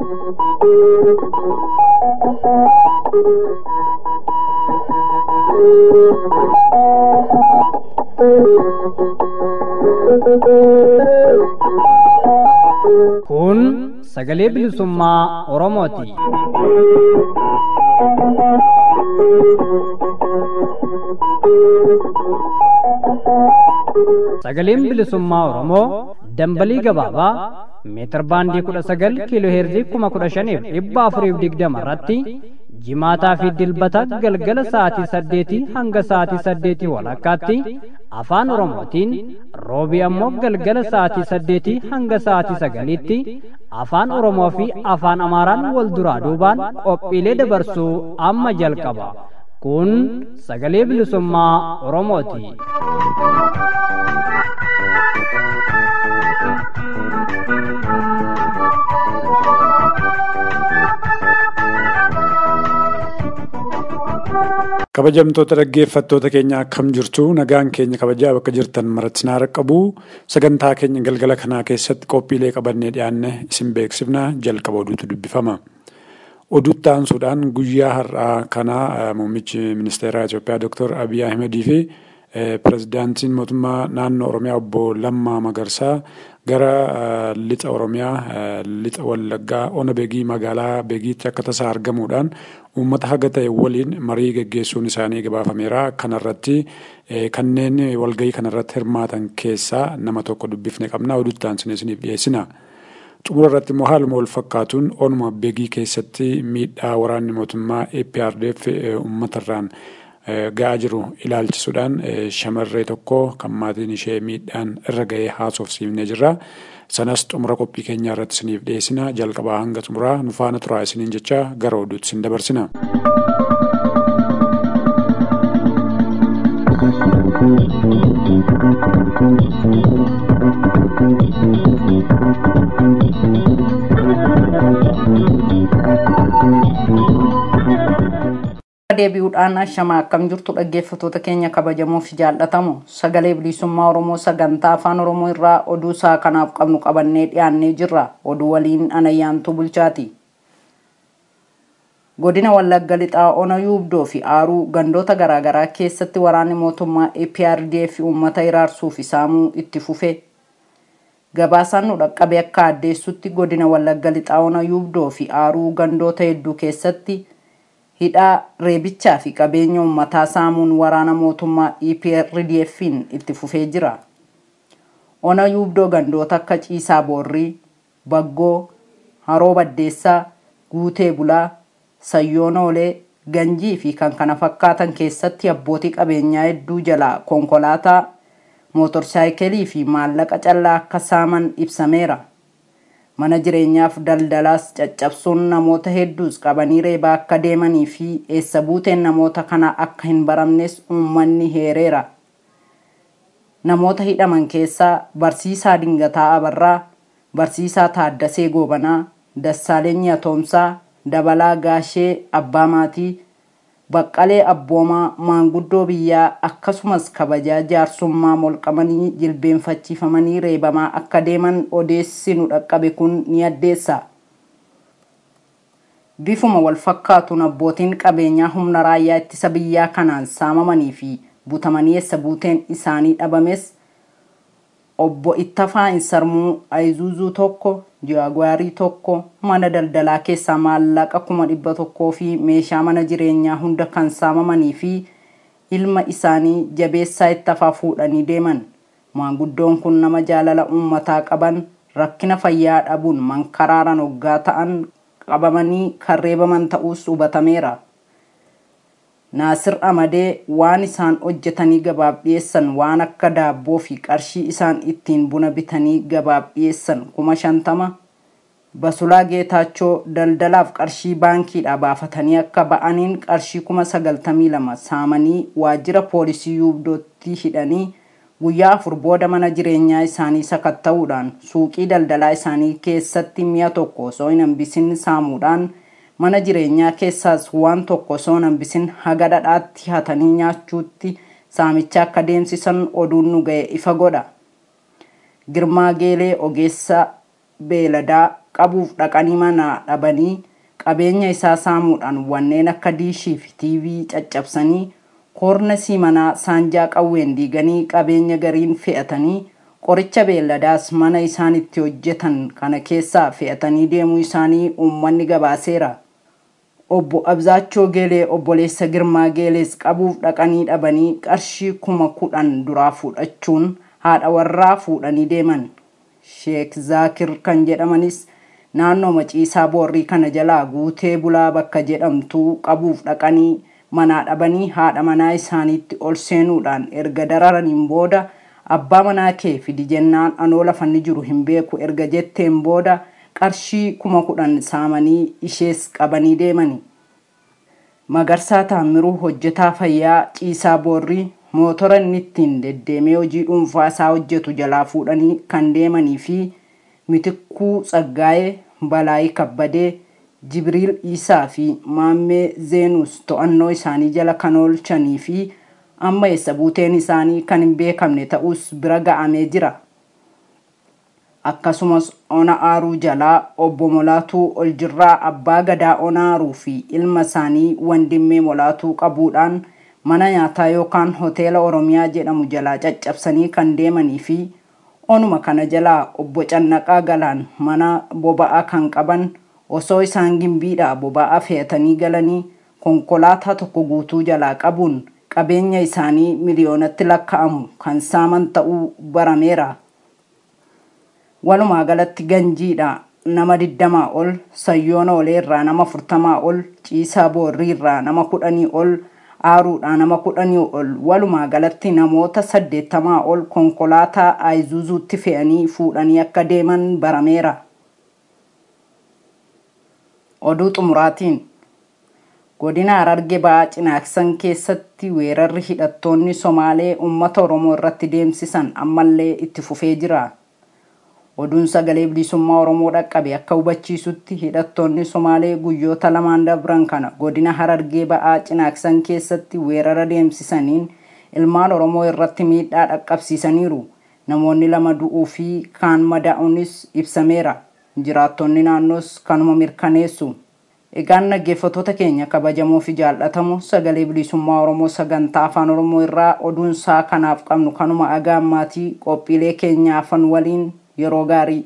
Kun sagalee bilisummaa Oromooti. Sagaleen bilisummaa Oromoo dambalii gabaabaa meetir baandii kudha sagal kiiloo heerzii kuma kudha shaniif dhibba afuriif digdama irratti jimaataa fi dilbata galgala sa'aatii saddeetii hanga sa'aatii saddeetii walakkaatti afaan oromootiin roobii ammoo galgala sa'aatii saddeetii hanga sa'aatii sagaliitti afaan oromoo fi afaan amaaraan wal duraa duubaan qophiilee dabarsuu amma jalqaba kun sagalee bilisummaa oromooti. kabajamtoota dhaggeeffattoota keenya akkam jirtu nagaan keenya kabajaa bakka jirtan maratti naara qabu sagantaa keenya galgala kanaa keessatti qophiilee qabannee dhiyaanne isin beeksifna jalqaba oduutu dubbifama. Oduutti aansuudhaan guyyaa har'aa kanaa muummichi ministeeraa Itoophiyaa Dr. Abiy Ahmedii fi pirezidaantiin mootummaa naannoo Oromiyaa obbo Lammaa Magarsaa gara lixa Oromiyaa lixa Wallaggaa ona beegii magaalaa beegiitti akka tasaa argamuudhaan uummata haga ta'e waliin marii geggeessuun isaanii gabaafameera. Kanarratti kanneen walgahii kanarratti hirmaatan keessaa nama tokko dubbifne qabna. Oduutti aansinee isiniif dhiyeessina. Xumura irratti immoo haaluma wal fakkaatuun onuma beegii keessatti miidhaa waraanni mootummaa APRDF uummatarraan ga'aa jiru ilaalchisuudhaan shamarree tokko kan maatiin ishee miidhaan irra ga'ee haasofsiifnee jirra. Sanas xumura qophii keenyaa irratti isiniif dhiyeessina. Jalqabaa hanga xumuraa nu faana turaa isiniin jecha gara oduutti isin dabarsina. deebi'uudhaan ashamaa akkam jirtu dhaggeeffattoota keenya kabajamoo fi jaallatamu sagalee bilisummaa oromoo sagantaa afaan oromoo irraa oduu isaa kanaaf qabnu qabannee dhiyaannee jirra oduu waliin anayyaantuu bulchaati godina wallagga lixaa ona yuubdoo fi aaruu gandoota garaagaraa keessatti waraanni mootummaa APRDF uummata iraarsuu fi saamuu itti fufe gabaasaan nu dhaqqabe akka addeessutti godina wallagga lixaa ona yuubdoo fi aaruu gandoota hedduu keessatti hidhaa reebichaa fi qabeenya uummataa saamuun waraana mootummaa EPRDF'n itti fufee jira. Ona yuubdoo gandoota akka Ciisaa Boorrii, Baggoo, Haroo Baddeessaa, Guutee Bulaa, Sayyoon Oolee, Ganjii fi kan kana fakkaatan keessatti abbootii qabeenyaa hedduu jalaa konkolaataa, mootorsaayikelii fi maallaqa callaa akka saaman ibsameera. mana jireenyaaf daldalaas caccabsuun namoota hedduus qabanii reebaa akka deemanii fi eessa buuteen namoota kana akka hin baramnes uummanni heereera. Namoota hidhaman keessaa Barsiisaa Dingataa Abarraa, Barsiisaa Taaddasee Goobanaa, Dassaaleny Atoomsaa, Dabalaa Gaashee Abbaa Maatii, Baqqalee Abboomaa maanguddoo biyyaa akkasumas kabajaa jaarsummaa molqamanii jilbeenfachiifamanii reebamaa akka deeman odeessi nu dhaqqabe kun ni addeessa. Bifuma wal fakkaatuun abbootiin qabeenyaa humna raayyaa ittisa biyyaa kanaan saamamanii fi butamanii eessa buuteen isaanii dhabames obbo Ittafaa Insarmuu Ayizuzuu tokko Jaagwaarii tokko mana daldalaa keessaa maallaqa kuma dhibba tokkoo fi meeshaa mana jireenyaa hunda kan saamamanii fi ilma isaanii jabeessaa Ittafaa fuudhanii deeman. Maanguddoon kun nama jaalala uummataa qaban rakkina fayyaa dhabuun mankaraaran hoggaa ta'an qabamanii kan reebaman ta'uus hubatameera. Naasir Amadee waan isaan hojjetanii gabaaf dhiyeessan waan akka daabboo fi qarshii isaan ittiin buna bitanii gabaaf dhiyeessan kuma shantama. Basulaa Geetaachoo daldalaaf qarshii baankiidhaa baafatanii akka ba'aniin qarshii kuma sagaltamii lama saamanii waajjira poolisii yuubdootti hidhanii guyyaa afur booda mana jireenyaa isaanii sakatta'uudhaan suuqii daldalaa isaanii keessatti mi'a tokko osoo hin hambisin saamuudhaan mana jireenyaa keessaas waan tokko osoo hin hambisin haga dhadhaatti hatanii nyaachuutti saamicha akka deemsisan oduun nu ga'e ifa godha. Girmaa Geelee Ogeessaa Beeladaa qabuuf dhaqanii manaa dhabanii qabeenya isaa saamuudhaan wanneen akka diishii fi tiivii caccabsanii koornesii manaa saanjaa qawween diiganii qabeenya gariin fe'atanii qoricha beelladaas mana isaan itti hojjetan kana keessaa fe'atanii deemuu isaanii uummanni gabaaseera. Obbo Abzaachoo Geelee obboleessa Girmaa Geelees qabuuf dhaqanii dhabanii qarshii kuma kudhan duraa fudhachuun haadha warraa fuudhanii deeman. Sheek Zaakir kan jedhamanis naannoo maciisaa boorrii kana jalaa guutee bulaa bakka jedhamtu qabuuf dhaqanii manaa dhabanii haadha manaa isaaniitti ol seenuudhaan erga dararaniin booda abbaa manaa kee fidi jennaan anoo lafanni jiru hin beeku erga jetteen booda qarshii kuma kudhan saamanii ishees qabanii deemani. Magarsaa Taammiruu hojjetaa fayyaa ciisaa boorrii mootora inni ittiin deddeemee hojii dhuunfaa isaa hojjetu jalaa fuudhanii kan deemanii fi mitikkuu tsaggaa'ee balaayii kabbadee jibriil isaa fi maammee zeenus to'annoo isaanii jala kan oolchanii fi amma eessa buuteen isaanii kan hin beekamne ta'us bira ga'amee jira. Akkasumas ona aaruu jalaa obbo Molaatuu Oljirraa abbaa gadaa ona aaruu fi ilma isaanii wandimmee Molaatuu qabuudhaan mana nyaataa yookaan hoteela Oromiyaa jedhamu jalaa caccabsanii kan deemanii fi onuma kana jalaa obbo Cannaqaa Galaan mana boba'aa kan qaban osoo isaan gimbiidhaa boba'aa fe'atanii galanii konkolaataa tokko guutuu jalaa qabuun qabeenya isaanii miliyoonatti lakka'amu kan saaman ta'uu barameera. Walumaa galatti ganjiidha nama digdamaa ol, sayyoona oleerraa nama afurtamaa ol, ciisaa boorriirraa nama kudhanii ol, aaruudhaa nama kudhanii ol, walumaa galatti namoota saddeettamaa ol konkolaataa Ayizuuzuutti fe'anii fuudhanii akka deeman barameera. Oduu xumuraatiin godina Hararge ba'aa Cinaaksan keessatti weerarri hidhattoonni Somaalee uummata Oromoo irratti deemsisan ammallee itti fufee jira. Oduun sagalee bilisummaa Oromoo dhaqqabe akka hubachiisutti hidhattoonni Somaalee guyyoota lamaan dabran kana godina Harargee ba'aa Cinaaksan keessatti weerara deemsisaniin ilmaan Oromoo irratti miidhaa dhaqqabsiisaniiru. Namoonni lama du'uu fi kaan madaa'uunis ibsameera. Jiraattonni naannoos kanuma mirkaneessu. Egaan dhaggeeffattoota keenya kabajamoo fi jaallatamu sagalee bilisummaa Oromoo sagantaa afaan Oromoo irraa oduun isaa kanaaf qabnu kanuma agaa ammaatii qophiilee keenya afan waliin yeroo gaarii.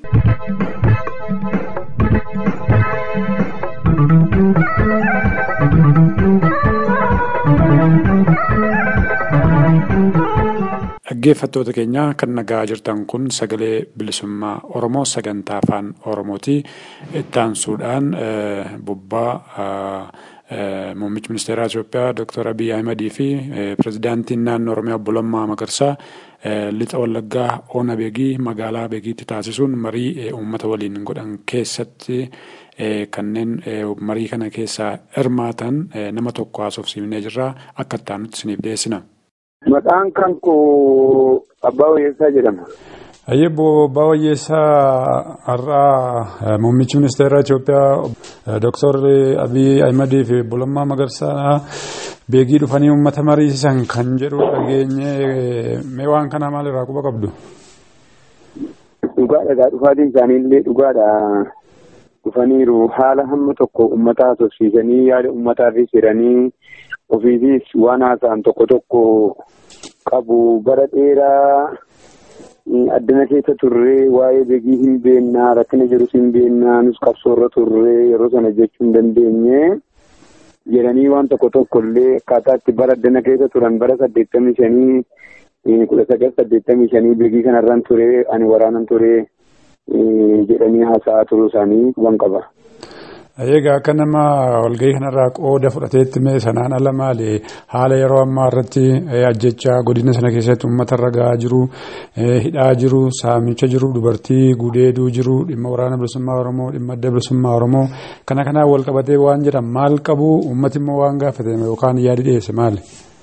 Dhaggeeffattoota keenya kan nagaa jirtan kun sagalee bilisummaa Oromoo sagantaa afaan Oromooti. Itti aansuudhaan bobbaa muummichi ministeeraa Itoophiyaa Dr. Abiy Ahimadii fi pirezidaantiin naannoo Oromiyaa obbo Lammaa Magarsaa lixa Wallaggaa Oona Beegii magaalaa Beegiitti taasisuun marii uummata waliin godhan keessatti kanneen marii kana keessaa hirmaatan nama tokko haasofsiifnee jirra akka itti aanutti isiniif dhiyeessina. Maqaan kan koo Abbaa Wayyeessaa jedhama. Ayyebbo Abbaa Wayyeessaa har'aa muummichi ministeera Itoophiyaa Dr. Abiy Ahimadii fi obbo Lammaa Magarsaa beegii dhufanii uummata mariisisan kan jedhu dhageenye mee waan kana maalirraa quba qabdu? Dhugaadha dhufaatiin isaanii illee dhugaadha. Dhufaniiru haala hamma tokko uummata haasofsiisanii yaada uummataafis jedhanii ofiifis waan haasa'an tokko tokko qabu bara dheeraa addana keessa turree waa'ee beegii hin beennaa rakkina jirus hin beennaa nus qabsoorra turree yeroo sana jechuu hin dandeenye jedhanii waan tokko tokko illee akkaataa itti bara addana keessa turan bara saddeettamii shanii kudha sagal saddeettamii shanii beegii kanarraan ture ani waraanan ture jedhanii haasa'aa turuu isaanii waan qaba. Egaa akka nama walgahii kanarraa qooda fudhateetti mee sanaan ala maali haala yeroo ammaa irratti ajjechaa godina sana keessatti uummata irra gahaa jiru hidhaa jiru saamicha jiru dubartii gudeeduu jiru dhimma waraana bilisummaa oromoo dhimma adda bilisummaa oromoo kana kanaan wal qabatee waan jedhan maal qabu uummati immoo waan gaafate yookaan yaadi dhiyeesse maali.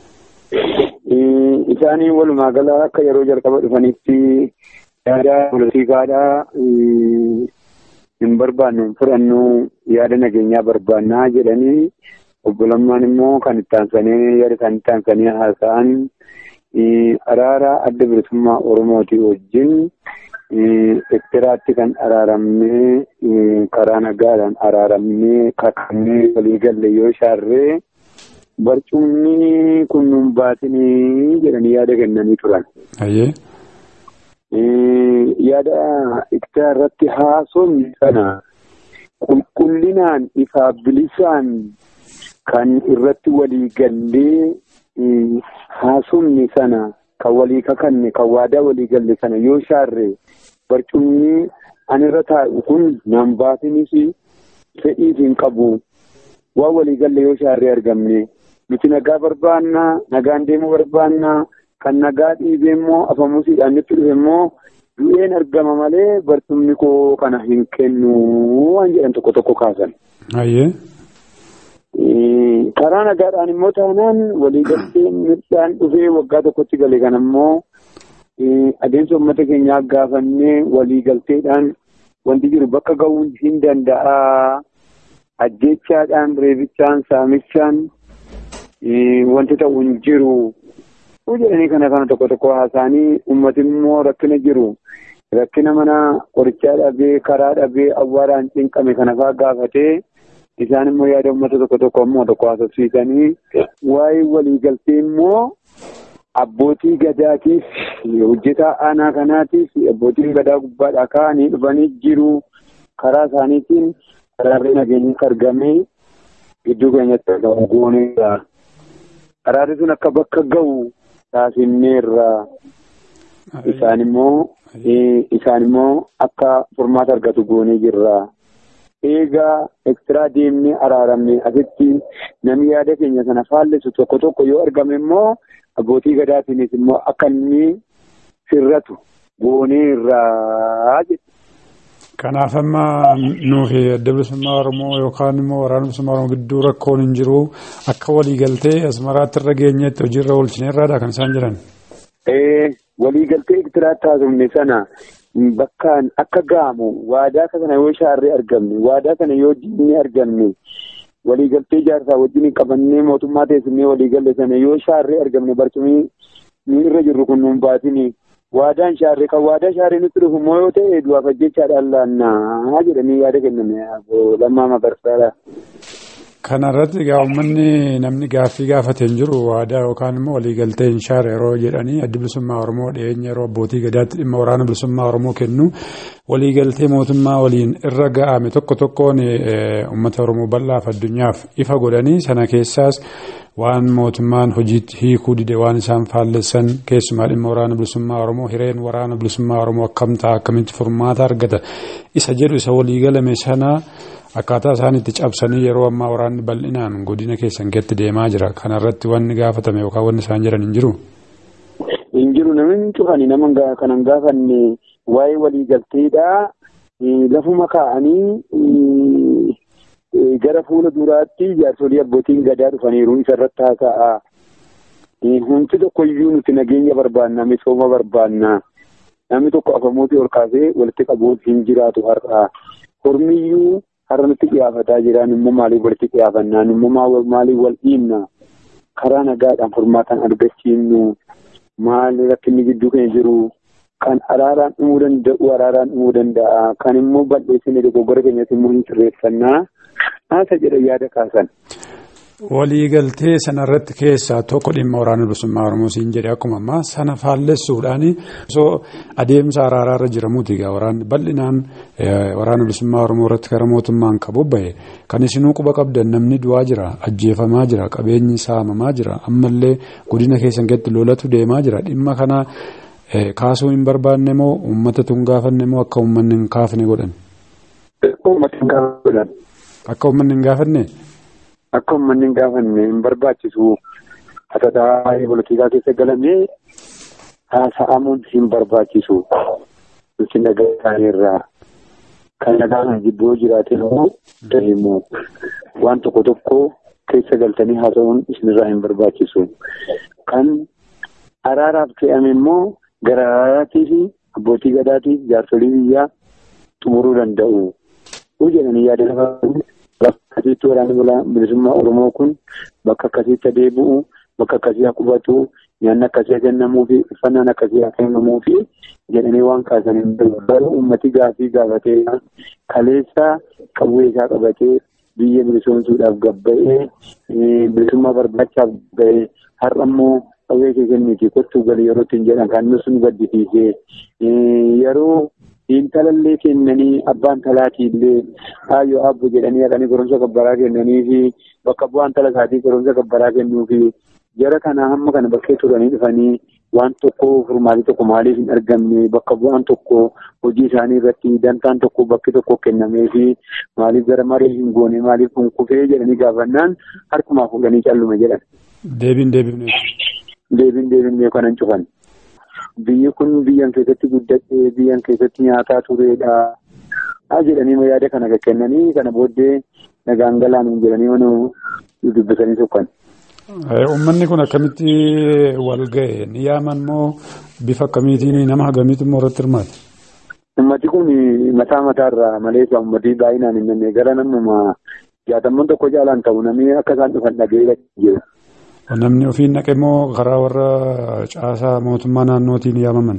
Isaanii walumaa gala akka yeroo jalqaba dhufanitti yaada poolitiikaadhaa. hin barbaannu fudhannu yaada nageenyaa barbaannaa jedhanii obbo Lammaan immoo kan itti aansanii yaada isaanii itti aansanii haasa'an araara adda bilisummaa Oromooti wajjin ektiraatti kan araaramnee karaa nagaadhaan araaramnee kakannee walii galle yoo shaarree barcumni kun nun baatinii jedhanii yaada kennanii turan. Yaada iktira irratti haasofni sana qulqullinaan ifaa bilisaan kan irratti walii gallee haasofni sana kan walii kakanne kan waadaa walii galle sana yoo shaarre barcumni ani irra taa'u kun nan baatinis fedhiif hin qabu waan walii galle yoo shaarree argamne nuti nagaa barbaannaa nagaan deemuu barbaannaa kan nagaa dhiibee immoo afamuusiidhaan nutti dhufe immoo du'een argama malee barcumni koo kana hin kennu waan jedhan tokko tokko kaasan. karaa nagaadhaan immoo taanaan waliigaltee midhaan dhufee waggaa tokkotti gale kan ammoo adeemsa uummata keenyaa gaafannee waliigalteedhaan wanti jiru bakka ga'uu hin danda'a. Ajjechaadhaan reebichaan saamichaan wanti ta'u hin jiru. jedhanii kana kana tokko tokko haasa'anii uummati immoo rakkina jiru. Rakkina mana qorichaa dhabee karaa dhabee awwaaraan cinqame kana fa'aa gaafatee. isaan immoo yaada uummata tokko tokko immoo tokko haasofsiisanii waa'ee waliigaltee immoo abbootii gadaatiif hojjetaa aanaa kanaatiif abbootiin gadaa gubbaadhaa ka'anii dhufanii jiru karaa isaaniitiin karaarri nageenyatti argamee gidduu keenyatti argamu gooneerra. Karaarri sun akka bakka ga'u taasifneerra. Isaan immoo isaan immoo akka furmaata argatu goonee jirra. eegaa ekstiraa deemnee araaramne asitti namni yaada keenya sana faallessu tokko tokko yoo argame immoo abbootii gadaatiinis immoo akka inni sirratu goonee irraa jedhu. Kanaaf amma nuufi adda bilisummaa Oromoo yookaan immoo waraana bilisummaa Oromoo gidduu rakkoon hin jiru akka waliigaltee asmaraatti irra geenyetti hojiirra oolchineerraadha kan isaan jiran. Waliigaltee ektiraatti haasofne sana bakkaan akka ga'amu waadaa kana yoo shaarree argamne waadaa kana yoo diinni argamne waliigaltee jaarsaa wajjin qabannee mootummaa teessumnee waliigalle sana yoo shaarree argamne barcumii ni irra jirru kun nuun baatini waadaan shaarree kan waadaa shaarree nutti dhufu immoo yoo ta'e du'aaf ajjechaadhaan laannaa jedhanii yaada kenname lammaa magarsaadha. Kana irratti egaa uummanni namni gaaffii gaafatee hin jiru waadaa yookaan immoo waliigaltee hin shaare yeroo jedhanii addi bilisummaa Oromoo dhiyeenya yeroo abbootii gadaatti dhimma waraana bilisummaa Oromoo kennu waliigaltee mootummaa waliin irra ga'ame tokko tokkoon uummata Oromoo bal'aaf addunyaaf ifa godhanii sana keessaas waan mootummaan hojiitti hiikuu dide waan isaan faallessan keessumaa dhimma waraana bilisummaa Oromoo hireen waraana bilisummaa Oromoo akkam ta'a akkamitti furmaata argata isa jedhu isa waliigalame sana. Akkaataa isaan itti cabsanii yeroo ammaa waraanni bal'inaan godina keessan keetti deemaa jira. Kana irratti wanni gaafatame yookaan wanni isaan jedhan hin jiru. Hin jiru namni cufanii nama kanan gaafanne waa'ee waliigalteedhaa lafuma kaa'anii gara fuula duraatti jaarsolii abbootiin gadaa dhufaniiru isarratti haasa'a. Humti tokkoyyuu nuti nageenya barbaanna misooma barbaanna. Namni tokko afamuutii ol kaasee walitti qabuun hin jiraatu har'aa. Hormiyyuu har'a nutti qiyaafataa jiran immoo maaliif walitti qiyaafannaan immoo maaliif wal dhiibna karaa nagaadhaan furmaatan argachiifnu maali rakkinni gidduu keenya jiru kan araaraan dhumuu danda'u araaraan dhumuu danda'a kan immoo bal'eessine dogoggora keenyatti immoo hin sirreeffannaa haasa jedha yaada kaasan. Waliigaltee sanarratti keessaa tokko dhimma waraana bilisummaa Oromoo siin jedhe akkuma ammaa sana faallessuudhaan osoo adeemsa araaraa irra jiramuuti egaa waraanni bal'inaan waraana bilisummaa Oromoo irratti karaa mootummaan kan bobba'e kan isinuu quba qabdan namni du'aa jira ajjeefamaa jira qabeenyi saamamaa jira ammallee godina keessan keessatti lolatu deemaa jira dhimma kana kaasuu hin barbaanne moo uummata tun gaafanne moo akka uummanni hin kaafne godhan. Akka uummanni hin gaafanne. Akka uummanni hin gaafanne hin barbaachisu hatataa poolitikaa keessa galamee haasa'amuun hin barbaachisu. Nuti nagaa isaaniirraa kan nagaan gidduu jiraate immoo immoo waan tokko tokko keessa galtanii haasa'uun isinirraa hin barbaachisu. Kan araaraaf fe'ame immoo gara araaraatii fi abbootii gadaatii jaarsolii biyyaa xumuruu danda'u. jedhanii yaada lafa bakka akkasiitti waraanni bilisummaa Oromoo kun bakka akkasiitti adeebi'u bakka akkasii qubatu nyaanni akkasii kennamuu fi uffannaan akkasii kennamuu fi jedhanii waan kaasan hin jiru. Garuu uummati gaafii gaafatee kaleessa qawwee isaa qabatee biyya bilisoomsuudhaaf gabba'ee bilisummaa barbaachaaf ga'ee har'a immoo qawwee kee kenniitii kottuu galii yeroo ittiin jedhan kan nus nu gaddisiisee yeroo intalallee kennanii abbaan talaatiillee haayyo abbo jedhanii haqanii goromsa gabbaraa kennanii fi bakka bu'aan tala isaatii goromsa gabbaraa kennuu fi jara kana hamma kana bakkee turanii dhufanii waan tokko furmaatii tokko maaliif hin argamne bakka bu'aan tokko hojii isaanii irratti dantaan tokko bakki tokko kennamee fi maaliif gara marii hin goone maaliif kun kufee jedhanii gaafannaan harkumaa fuudhanii callume jedhan. Deebiin deebifne. Deebiin deebifne kanan cufan. Biyyi kun biyyan keessatti guddatee biyyan keessatti nyaataa turedha. Haa jedhanii yaada kana kennanii kana booddee nagaan galaan jedhanii mana dubbisanii tokkan. Uummanni kun akkamitti wal ga'e ni yaaman moo bifa akkamiitiin nama hagamiitu immoo irratti hirmaate? Uummati kun mataa mataarraa malee uummatii baay'inaan hin jenne gara namuma jaatamman tokko jaalaan ta'u namni akka isaan dhufan dhaga'ee jira. Namni ofiin naqe moo karaa warra caasaa mootummaa naannootiin yaamaman?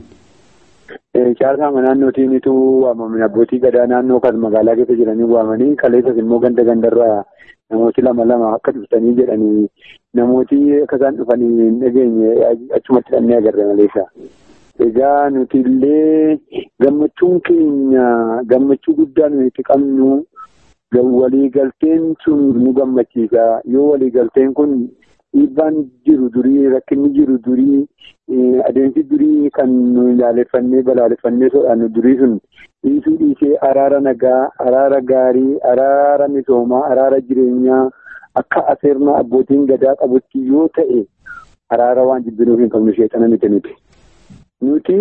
Caasaa naannootiinitu waamaman abbootii gadaa naannoo kan magaalaa keessa jiranii waamanii kaleessas immoo ganda gandarraa namooti lama lama akka dhuftanii jedhanii namooti akka isaan dhufanii hin dhageenye achumatti dhannee agarre maleessa. Egaa nuti illee gammachuun keenya gammachuu guddaa nuyi itti qabnu waliigalteen sun nu gammachiisa yoo waliigalteen kun dhiibbaan jiru durii rakkinni jiru durii adeemsi durii kan nu ilaaleffannee balaaleffannee sodaannu durii sun dhiisuu dhiisee araara nagaa araara gaarii araara misoomaa araara jireenyaa akka aseernaa abbootiin gadaa qabutti yoo ta'e araara waan jibbinuuf hin qabnu sheexana miti nuti. Nuti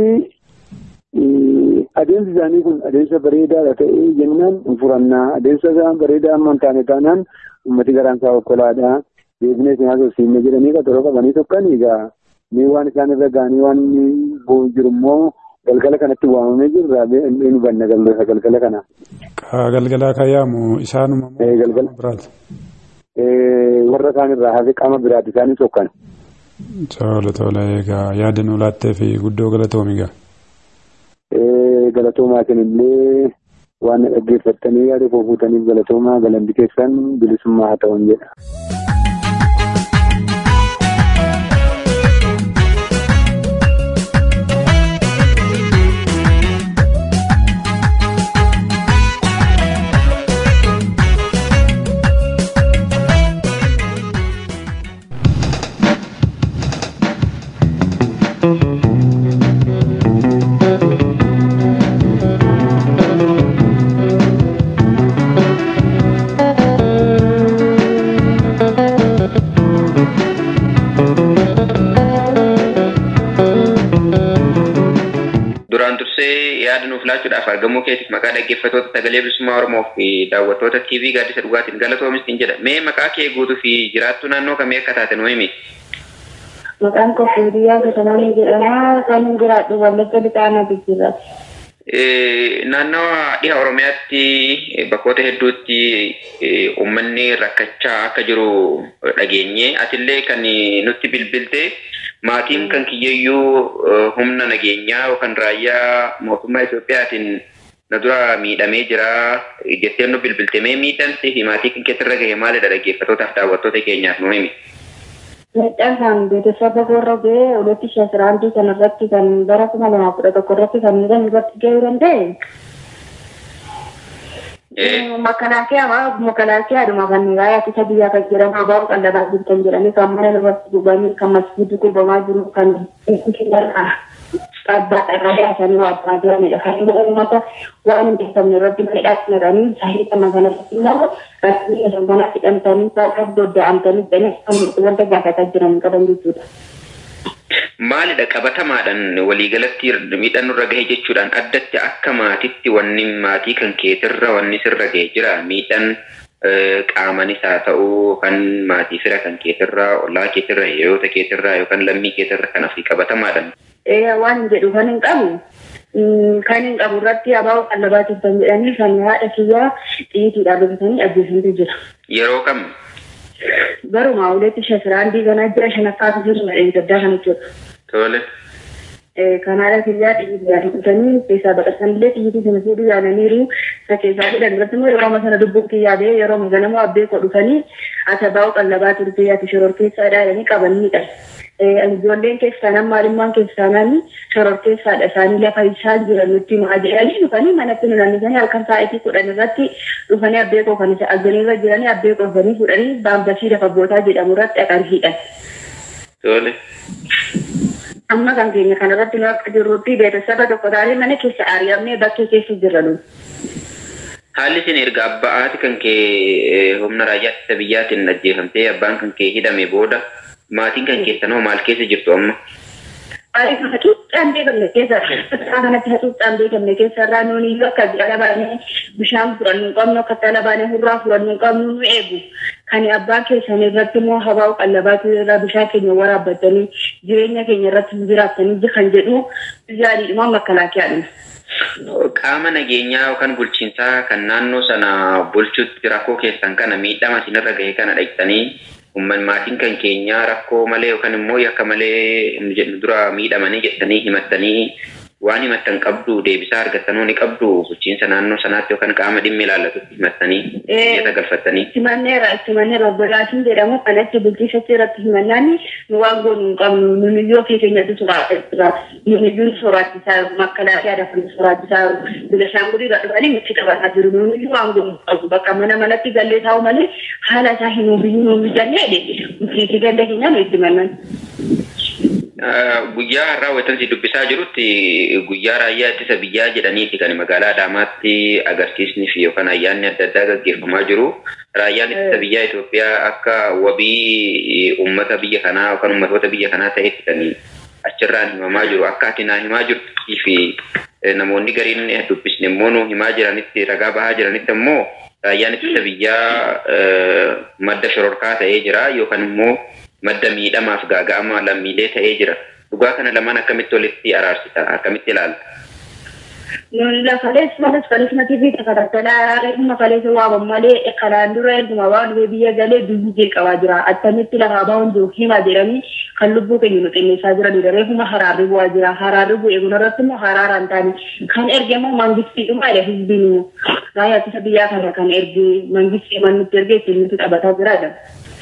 adeemsi isaanii kun adeemsa bareedaadha ta'ee jennaan hin furannaa adeemsa isaan bareedaa amma hin taane taanaan uummati garaan isaa okkolaadha. Deebinee isin haasofsiifne jedhanii qaxaroo qabanii tokkan egaa mee waan isaan irra ga'anii waan jiru immoo galgala kanatti waamamee jirra nu banna galgala kana. Galgalaa kan yaamu isaanuma moo galgala biraati? Warra kaan irraa hafe qaama biraati isaanii tokkan. Tola tola egaa yaada nu laattee fi guddoo galatoomi egaa. Galatoomaa illee waan dhaggeeffattanii yaada koo fuutaniif galatoomaa galanni keessan bilisummaa haa ta'uun jedha. Duraan dursee yaada nuuf laachuudhaaf argamuu keetiif maqaa dhaggeeffattoota sagalee bilisummaa Oromoo fi daawwattoota TV gaaddisa dhugaatiin galatoomistiin jedha. Mee maqaa kee guutuu fi jiraattuu naannoo kamii akka taate nu himi? Maqaan koo Fuudiyyaa Gatananii jedhama. Kan jiraadhu Wallagga Lixaanaa Bijjirra. Naannawa dhiha Oromiyaatti bakkoota hedduutti uummanni rakkachaa akka jiru dhageenye. Atillee kan nutti bilbilte maatiin kan kiyyayyuu humna nageenyaa yookaan raayyaa mootummaa Itoophiyaatiin na dura miidhamee jira jettee nu bilbilte mee miidhamsi fi maatii kan keessarra gahe maalidha dhaggeeffattootaaf daawwattoota keenyaaf nu himi. Miidhaan kan beeksisa warra ga'ee olatti shasiraantii kan irratti kan bara kuma lamaa kudha tokko irratti kan miidhaan irratti ga'uu danda'e. Makalaakiyaa makalaakiyaadhuma kan raayyaa ittisa biyyaa kan jedhamu abaa'u qal'abaa jirtan jedhanii kan mana irratti gubanii kan masjiidni gubamaa jiru kan dhaabbata irra baasanii waabbaa jiranidha. Kan immoo uummata waan hin beekamne irratti miidhagsanii sahii kana kanarratti immoo rakkoo sanbanaa hidhamtanii saaqaf dodda'amtanii jedhanii wanta gaafataa jiran qaban jechuudha. Maalidha qabatamaadhaan waliigalatti miidhaan nurra gahe jechuudhaan addatti akka maatitti wanni maatii kan keetirra wanni sirra gahe jira miidhaan qaamanis haa ta'u kan maatii fira kan keetirra ollaa keetirra hiriyoota keetirra yookaan lammii keetirra kan fi qabatamaadhaan. Waan jedhu kan hin qabu kan hin qabu irratti abaa'u qallabaatiif kan jedhanii kan haadha kiyyaa xiyyiitiidhaan rukutanii ajjeesantu jira. Yeroo kam? Garuma uleetti shasiraan diiganaa jira shanaffaatu jiru madheen gaddaa kana jechuudha. Tole. Kanaadha kiyyaa xiyyiidhaan kutanii keessaa baqatanillee xiyyiitii sana fuudhuu yaadaniiru isa keessaa fudhan irratti immoo yeroo sana dubbuun kiyyaa ba'ee yeroo ganama abbee koo dhufanii asabaa'u qallabaa turtee ati shoror keessaa dhaadhanii qabanidha. Ijoolleen keessaa nan maalimmaan keessaa namni shoror keessaadha isaanii lafa isaan jiran nutti himaa jedhanii dhufanii manatti nu nannisanii halkan sa'aatii kudhan irratti dhufanii abbee koo kan isa arganirra jiranii abbee koo dhufanii fudhanii baambasii lafa bootaa jedhamu irratti dhaqan hidhan. Tole. amma kan keenya kanarratti nu akka jirrutti beeksisa tokko taanee mana keessa ari'amnee bakkee keessa jirra nu. Haalli isin erga abbaa haati kan kee humna raayyaa ittisa biyyaatiin ajjeefamtee abbaan kan kee hidhame booda maatiin kan keessan hoo maal keessa jirtu amma? Ani kana cuuccaan beekamne keessa kanatti hacuuccaan beekamne keessa irraa nuuni iyyuu akka jala baanee bishaan fudhannu hin qabnu akka jala baanee hurraa fudhannu hin qabnu nu eegu. Kan abbaa keessan irratti immoo habaa'u qallabaatu irraa bishaan keenya waraabbatanii jireenya keenya irratti jiraatanii kan jedhu yaadiidhuma makalaakiyaadha. Qaama nageenyaa yookaan bulchiinsaa kan naannoo sana bulchutti rakkoo keessan kana miidhama isinirra gahe kana dhaqxanii umman maatiin kan keenyaa rakkoo malee yookaan immoo yakka malee jedhu dura miidhamanii jettanii himattanii waan himattan qabdu deebisaa argattanuu ni qabdu bulchiinsa naannoo sanaatti yookaan qaama dhimmi ilaallatutti himattanii biyya galfattanii. Simanneera simanneera obbolaatiin jedhamu kanatti bulchiisatti irratti himannaan nu waan goonu hin qabnu nuuniyyoo fi keenyatti soraachisira nuuniyyuun soraachisaa makkalaaqee adafan soraachisaa bilashaangulii dhufanii nutti qabataa jiru nuuniyyuu waan goonu hin qabnu bakka mana manatti gallee taa'u malee haala isaa hin hubiyyuu nu mijannee bulchiisi ganda keenya nu itti mannan. Guyyaa har'aa wanti dubbisaa jirutti guyyaa raayyaa ittisa biyyaa jedhaniiti kan magaalaa Adaamaatti agarsiisni fi yookaan ayyaanni adda addaa gaggeeffamaa jiru. Raayyaan ittisa biyyaa Itoophiyaa akka wabii uummata biyya kanaa yookaan uummatoota biyya kanaa ta'etti kan achirraan himamaa jiru. Akka ati naa himaa jirtii fi namoonni gariin dubbisne immoo nu himaa jiranitti ragaa bahaa jiranitti immoo raayyaan ittisa biyyaa madda shororkaa ta'ee jira yookaan immoo madda miidhamaaf gaaga'ama lammiilee ta'ee jira. Dhugaa kana lamaan akkamitti walitti araarsita? Akkamitti ilaalta? Nuni lafalees malas falees na tibii takaratalaa reefuma falees waaban malee kanaan dura erguma waan dhufee biyya galee biyyi jeeqabaa jira. Attamitti lafaa bahuun jiru hima jedhanii kan lubbuu keenya nu xinneessaa jiranidha. Reefuma haraarri bu'aa jira. Haraarri bu'ee kun irratti immoo haraaraan taane kan erge immoo mangistiidhuma jedha hizbiin immoo. Raayyaa ittisa biyyaa kana kan erge mangistii mannutti erge ittiin nuti taphataa jiraadha.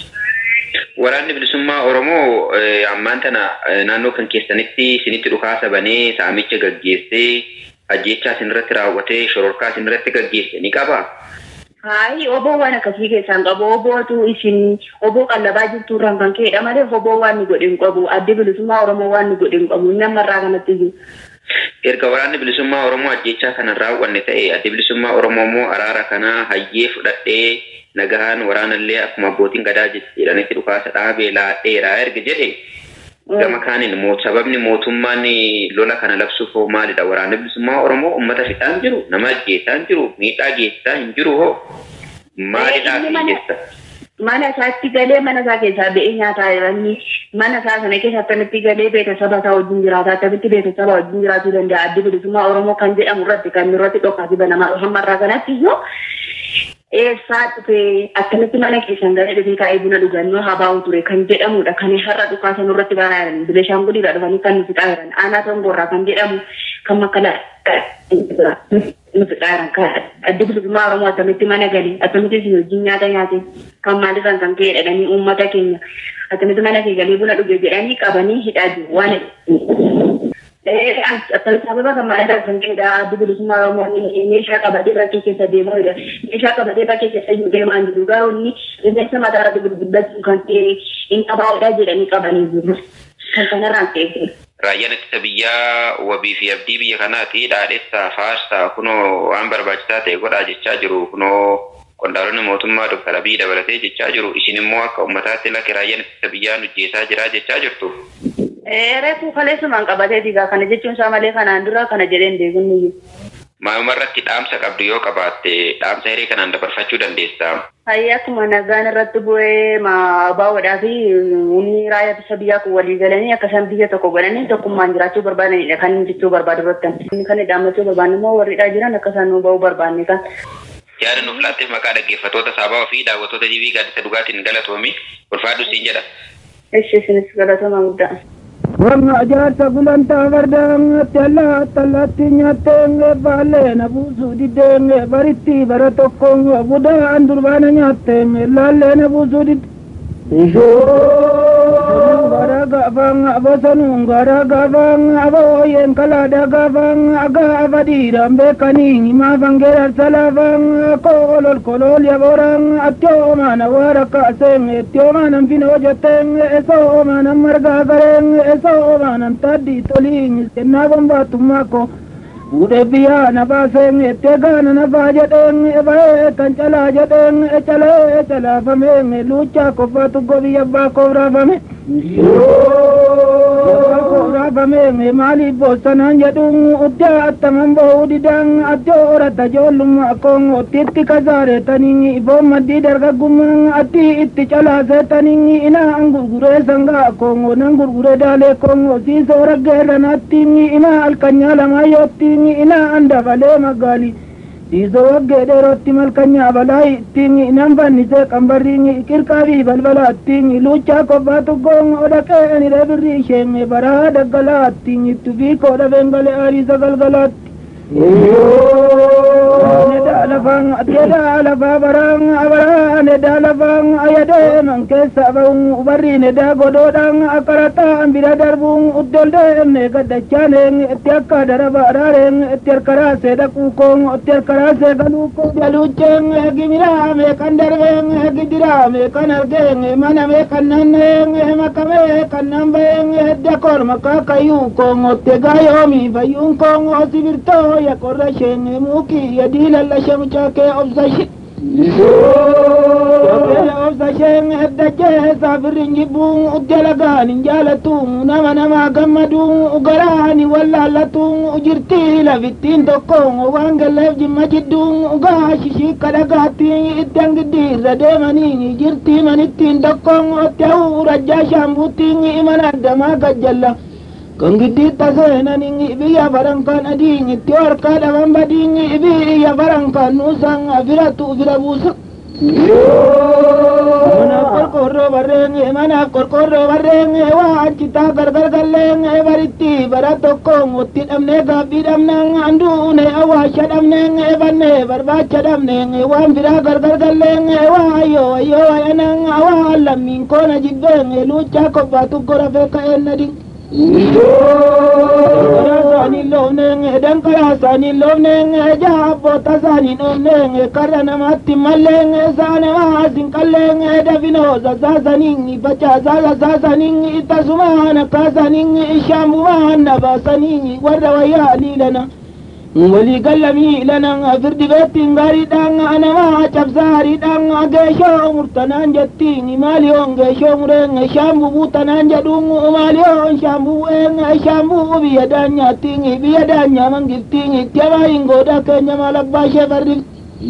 Waraanni bilisummaa Oromoo ammaan tana naannoo kan keessanitti isinitti dhukaasa banee saamicha gaggeessee ajjechaa isinirratti raawwatee shororkaa isinirratti gaggeesse ni qabaa? Hayi oboo waan akkasii keessaan qabu obootu isin oboo qallabaa jirtu irraan kan ka'edha malee oboo waan ni godhe hin qabu addi bilisummaa Oromoo waan ni godhe hin qabu namarraa kanatti jiru. Erga waraanni bilisummaa Oromoo ajjechaa kana raawwanne ta'e addi bilisummaa Oromoo immoo araara kana hayyee fudhadhee nagahaan waraanallee akkuma abbootiin gadaa jedhanitti dhukaasa dhaabee laadheeraa erga jedhe gama kaaniin sababni mootummaan lola kana labsuuf hoo maalidha waraanni bilisummaa Oromoo uummata fixaan jiru nama ajjeesaa hin jiru miidhaa geessisaa hin jiru hoo maalidhaa fi geessa. Mana isaatti galee mana isaa keessaa ba'ee nyaataa jiranii mana isaa sana keessa akkamitti galee beeksisaba isaa wajjin jiraata akkamitti beeksisaba wajjin jiraatuu danda'a addi bilisummaa Oromoo kan jedhamu irratti kan irratti dhokkaati banamaa hammarraa kanatti iyyuu eessaa dhufee akkamitti mana keessan galee dhufee kaa'ee buna dhugannoo habaa'u ture kan jedhamudha kan har'a dhukaasa nurratti banaa jiran bilishaan gudiidha dhufanii kan nuti xaayiran aanaa tongorraa kan jedhamu kan makkala nuti xaayiran kan addi bilisummaa oromoo akkamitti mana galee akkamitti isin wajjin nyaata nyaate kan maalirraan kan ka'e jedhanii uummata keenya akkamitti mana kee galee buna dhuge jedhanii qabanii hidhaa jiru waan sababa kan maalirraan kan ka'edha addi bilisummaa oromoo meeshaa qabatee bakkee keessa deemuudha meeshaa qabatee bakkee keessa deemaa jiru garuu inni rifeensa mataa irratti gurguddachuu kan ta'e hin qabaa'udha jedhanii qabanii jiru kan kanarraan ka'e. Raayyaan ittisa biyyaa wabii fi abdii biyya kanaati dhaadhessaa faarsaa kunoo waan barbaachisaa ta'e godhaa jechaa jiru kunoo qondaalonni mootummaa Dr. Abiy dabalatee jechaa jiru isin immoo akka uummataatti lakke raayyaan ittisa biyyaa hojjetaa jira jechaa jirtu. Reefu kaleessumaan qabatee diigaa kana jechuun isaa malee kanaan dura kana jedheen beekunni. Maayuma irratti dhaamsa qabdu yoo qabaatte dhaamsa hiree kanaan dabarfachuu dandeessaa. Hayya akkuma nagaan irratti bu'ee baawwadhaa fi humni raayyaa ittisa biyyaa kun walii galanii akkasaan biyya tokko godhanii tokkummaan jiraachuu barbaadanidha kan jechuu barbaadu irratti. Inni kan dhaammachuu barbaanne immoo warridhaa jiran akkasaan nu ba'uu barbaanne kan. yaada nuuf laatteef maqaa dhaggeeffattoota saabaa fi daawwattoota TV gaaddisa dhugaatiin galatoomi ulfaadhu siin jedha. Ishi isinis galatama guddaa. Wanga ajaarsa gulantaa fardaangatti allaatti allaatti nyaattee baallee na buusuu diddee baritti bara tokko budaan durbaana nyaattee laallee na buusuu diddee. Gara gaafang abosanung gara gaafang aboyen kalada gaafang aga abadiram bekani ma bangerar salavang kolol kolol ya borang atyo mana waraka seng atyo mana pino jateng eso mana marga gareng eso mana tadi toling senna bomba tumako Ude biya na ba seng ete gana na ba jadeng ba kan chala jadeng chala chala fame lucha ko fatu gobi ba ko fame Rabame me mali bosanan jadung udya tamam bo udidang adyo orata jolum akong otitti kazare taningi ibo madi darga gumang ati itti chala se taningi ina angurgure sanga akong onang gurgure dale kong osi soragge ranatingi ina alkanya lama yotingi ina anda vale magali Dizo wagge dheerotti malkanya balaayi ittiin nan fannise qambarriin qirqaafi balbala ittiin luuchaa kobbaa tuggoon odhaqee ni dhabirri isheen baraa daggalaa ittiin itti fi koodha bengalee aariisa galgalaatti. Nedaa lafaan addeedaa lafaa baraan abaraan nedaa lafaan ayadee man keessa ba'uun barri nedaa godhoodhaan akkarataan bira darbuun uddoldeen gaddachaan itti akka daraba araareen itti harkaraasee dhaquu koon itti harkaraasee galuu koon jaluucheen gimiraa meeqan darbeen gidiraa meeqan argeen mana meeqan nanneen makamee kan nan ba'een hedda koon makkaa kayyuu koon otte gaayoomi fayyuun koon sibirtoo ya korra shenne muki ya dila la shamcha ke obsashi obsa shen hedda je sabirin jibun ujjala gani jalatu nama nama gammadu ugarani wallallatu ujirti la vittin tokko wangalef jimma jiddun uga shishi kadagati iddan gidirra demani jirti manittin tokko otteu rajja shambutin imana dama gajjalla kan giddi taseenanin biyya barankan adiin itti harka dhaban badiin biyya barankan nuusan firatu fira buusa manaaf qorqorroo barreen manaaf qorqorroo barreen waan citaa gargar galleen baritti bara tokkoon otti dhabnee gaabbii dhabneen anduune awwaasha dhabneen banne barbaacha dhabneen waan biraa gargar galleen waayoo wayyoo wayanan waan lammiin koona jibbeen luuchaa kobbaatu gora feeka'een nadin Saanii loonee danqaraa saanii loonee jaabboota saanii dhoofnee karra namaatti mallee saane maasin qallee dafinoo sasaasanii facaasaa sasaasanii tasumaan akkaasanii shaambumaan nabaasanii warra wayyaa liilana. walii gallamii lanan firdi beettiin gaariidhaan anamaa cabsaariidhaan geeshoo murtanaan jettiin maaliyoon geeshoo mureen shaambuu buutanaan jedhuun maaliyoon shaambuu een shaambuu biyya daanyaattiin biyya daanyaa mangiftiin itti abaayin goodaa keenya maal abbaa ishee farrifti.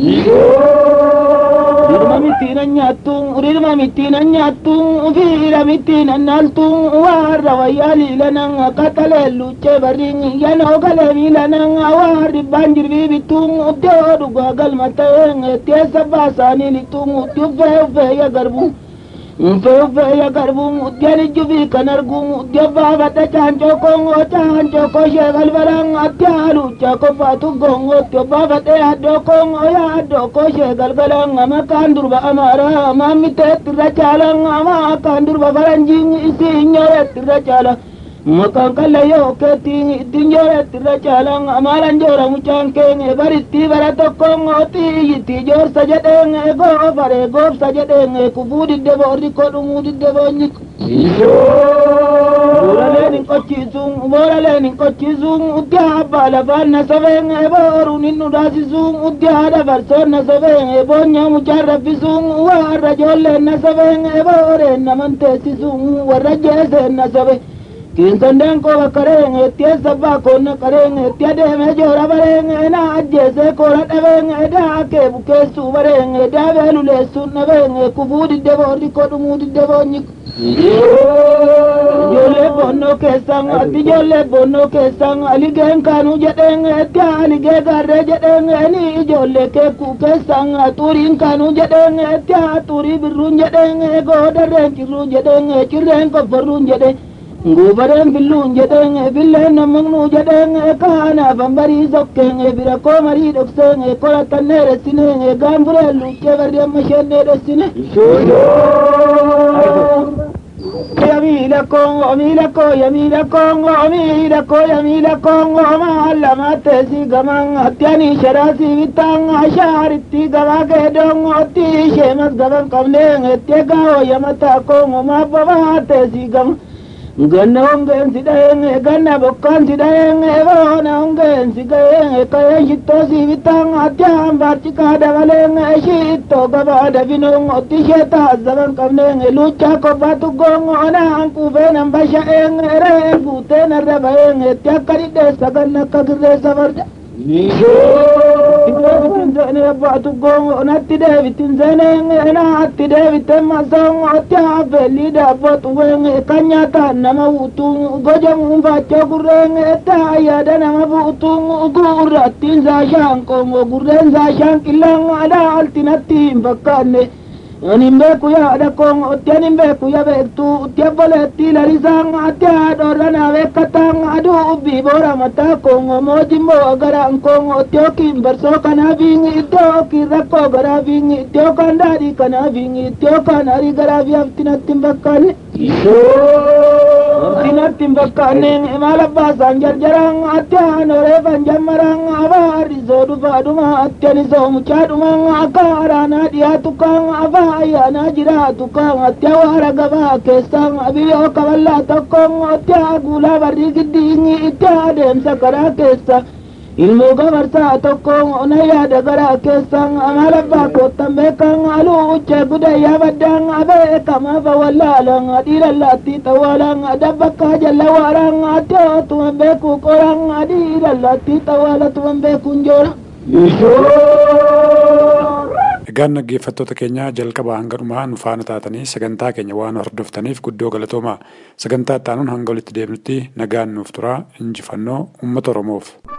Dirma mittiin nyaattuun dirma mittiin nyaattuun fiira mittiin naaltuun warra wayyaa liilanan qaxalee luuchee barriin yanoo galee miilanan warri dhibbaan jirbii bittuun iddoo dhugaa galma ta'een teessa baasaanii lixuun itti uffee uffee ya garbuun. Uffee uffee ya garbuun uddeen ijjufi kan arguun uddee baafadha caancoo koongoo caancoo koshee balbalaan atti haaluucha qofaatu goongoo itti baafadhee addoo koongoo yaa addoo koshee galgalaan makaan durba amaaraa maammiteetti irra caalaan maakaan durba faranjiin isii nyooreetti irra caala. Makaan kallayyoo keettiin ittiin jooreetti irra caalaan maalan joora mucaan keenya baritti bara tokkoon xiyyitti joorsa jedheen goofaree goobsa jedheen kufuu diddebo rikkoo dhumuu diddebo nyiko. Booraleen hin qochisuun booraleen hin qochisuun uddi abbaa lafaan na sobeen booruun hin dhudaasisuun uddi haadha barsoon na sobeen boonya mucaan raffisuun warra ijoolleen na sobeen booreen naman teessisuun warra jeeseen na sobeen. Kinsandeen koo bakkareen itti sabbaa koonna qareen itti adeeme joora bareen na ajjeese koora dhabeen daakee bukeessuu bareen daabee luleessuun dhabeen kufuu diddeboo rikkoo dhumuu diddeboo nyiko. Ijoollee bonnoo keessan ati ijoollee bonnoo keessan aligeen kaanuu jedheen etti aligee garree jedheen ni ijoollee keekuu keessan xuriin kaanuu jedheen etti xurii birruun jedheen goodarreen cirruun jedheen cirreen qofforruun jedheen nguubareen filluun jedheen filleen nammaqnuu jedheen kaanaafan barii sokkeen bira koo marii dhokseen qoratannee ressinee gaanfureen luuccee barri amma sheennee dhessine Yamila Congo, Yamila Congo, Yamila Congo, Yamila Congo, Yamila Congo, maalla maatteesi gaman attiani sharaasi bittaan ashaaritti gabaa keedon otti sheemas gaban qabneen etti egaa yamata Congo maabba maatteesi gaman. ganna hongeen si dhaheen ganna bokkaan si dhaheen boona hongeen si gaheen kayeen shittoo si bittaan atyaan baarcikaa dabaleen shittoo gabaa dabinoon otti ishee taazzaban qabneen luuccaa kobbaa tuggoon onaan quufeen hambasha'een reen guuteen irra baheen etti akka dhidheessa ganna akka girreessa farda. deebitin seene abbaatu gongo natti deebitin seene naatti deebiten masoon otti hafeelli daabbo xuween kan nyaataan nama fuutuun gojamuun faachoo gurreen taa yaada nama fuutuun gurrattiin saashaan qoongo gurreen saashaan qillaan adaalti natti hin fakkaanne Anin beeku yaada koon otti anin beeku ya beektu utti abboleetti lalisaan atti haadhoorra naa beekkataan aduu ubbii boora mataa koon mootimmoo garaan koon otti yookiin barsoo kanaafiin itti yookiin rakkoo garaafiin itti yookaan daadhii kanaafiin itti yookaan arii garaafi hafti natti hin fakkaanne. Hafti natti hin fakkaanne maal abbaasaan jarjaraan atti haanoreefan jammaraan abaarisoo dhufaa dhuma atti anisoo mucaa dhumaan akka araanaa dhiyaatu kaan afaa ayyaanaa jiraatu kaan atti awaara gabaa keessaan biyyoo kaballaa tokkoon atti guulaa barrii giddiinyi itti adeemsa karaa keessa ilmoo gabarsaa tokkoon ona yaada garaa keessaan amaal abbaa koottan beekan aluu uche gudayyaa baddaan abeekama fawallaalan dhiirallaatti xawaalan dabbakkaa jalla waaraan atti otuman beekuu qoraan dhiirallaatti xawaala tuman beekuun joora. Egaan dhaggeeffattoota keenya jalqaba hanga dhumaa nu faana taatanii sagantaa keenya waan hordoftaniif guddoo galatoomaa sagantaa itti aanuun hanga walitti deebinutti nagaan nuuf turaa injifannoo uummata Oromoof.